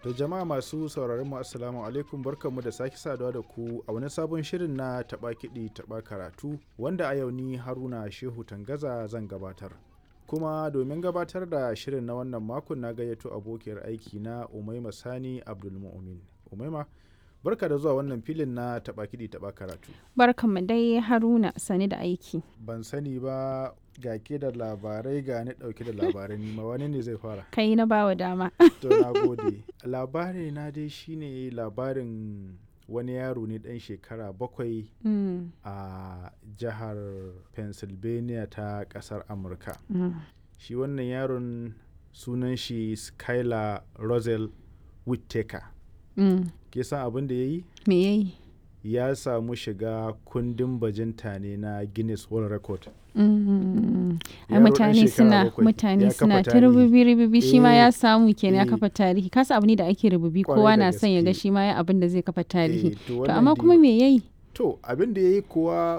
To jama'a masu sauraron mu assalamu alaikum barkanmu da sake saduwa da ku a wani sabon shirin na taɓa kiɗi taɓa karatu wanda a yau ni Haruna Shehu Tangaza zan gabatar. Kuma domin gabatar da shirin na wannan makon na gayyato abokiyar aiki na Umaima Sani Abdulmu'min. Umaima barka da zuwa wannan filin na taɓa kiɗi taɓa karatu. Barkanmu dai Haruna sani da aiki. Ban sani ba ga ke da labarai ga ni ɗauke da labarai nima wani ne zai fara. Kai na bawa dama. To na gode. Labari na dai shine labarin wani yaro ne ɗan shekara bakwai Mm, a jihar Pennsylvania ta ƙasar Amurka. mm, Shi wannan yaron sunan shi Skylar Rosel Whittaker. mm. Ke san abin da ya yi? Me yayi? Ya samu shiga kundin bajinta ne na Guinness World Record. Mm, Ai Yaro ɗan mutane shekara suna bakwai mutane ya suna kafa ta tarihi. rububi rububi shi ma Eh, ya samu kenan ya eh. kafa tarihi kasa abu ne da ake rububi Kwarai kowa da na son ya ga gaske. shi ma ya abin da zai kafa tarihi Eh, to to wannan amma dai- kuma me yayi To abin da ya yi kuwa